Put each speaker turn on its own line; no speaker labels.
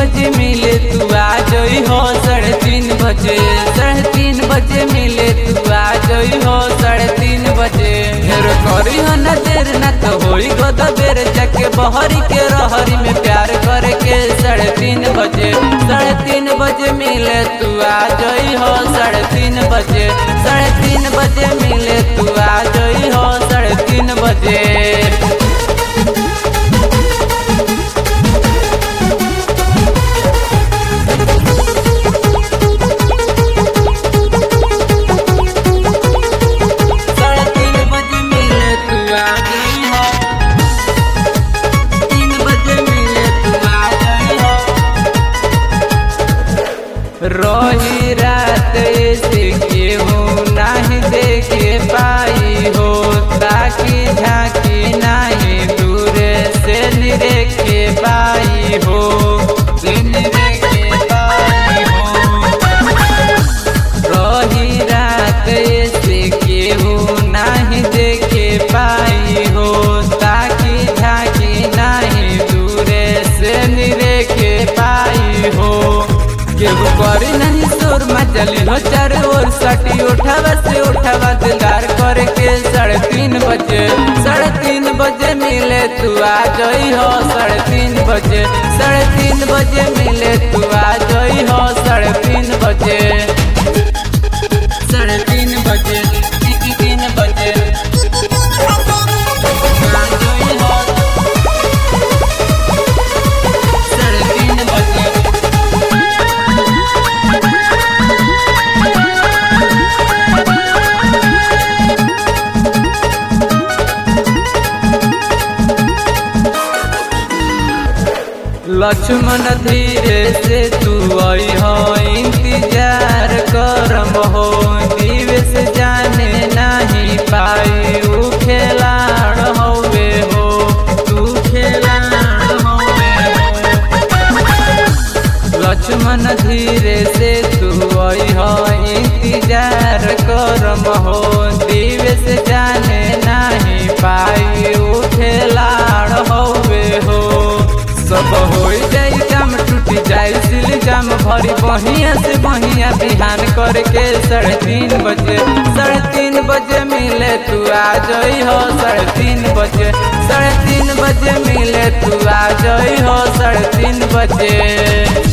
बजे मिले तू आ जई हो साढ़े तीन बजे साढ़े तीन बजे मिले तू आ जई हो साढ़े तीन बजे ढेर करी हो न देर न तो होई गद बेर जाके बहरी के रहरी में प्यार करे के साढ़े तीन बजे साढ़े तीन बजे मिले तू आ जई हो साढ़े तीन बजे साढ़े तीन बजे मिले तू आ जई हो साढ़े तीन बजे साढ़े तीन बजे मिले तू आ गई हो तीन बजे मिले तू आ गई हो रही रात ऐसे केहू नहीं देखे पाई हो ताकि झांकी नहीं दूर से निरेखे पाई हो से निरेखे पाई हो रही रात ऐसे केहू नहीं देखे पाई हो ताकि झांकी नहीं दूरे से निरेखे पाई हो केहू करी नहीं शोर मचली हो चारों ओर सटी उठावा से उठावा दिलदार करके साढ़े तीन बजे साढ़े तीन बजे मिले तू आ जई हो साढ़े तीन बजे साढ़े तीन बजे मिले तू आ जई हो साढ़े तीन बजे साढ़े तीन बजे तीन तीन बजे साढ़े तीन बजे लक्ष्मण धीरे से तू आई हो इंतजार करम हो दिवस जाने नहीं पाई ऊ खेलाड़ होवे हो तू खेलाड़ होवे हो लक्ष्मण धीरे से तू आई हो इंतजार करम हो दिवस जाने नहीं पाई ऊ खेलाड़ होवे हो सब हो जाई काम टूट जाई सिल जाम भरी बहिया से बहिया बिहान करके साढ़े तीन बजे साढ़े तीन बजे मिले तू आ जई हो साढ़े तीन बजे साढ़े तीन बजे मिले तू आ जई हो साढ़े तीन बजे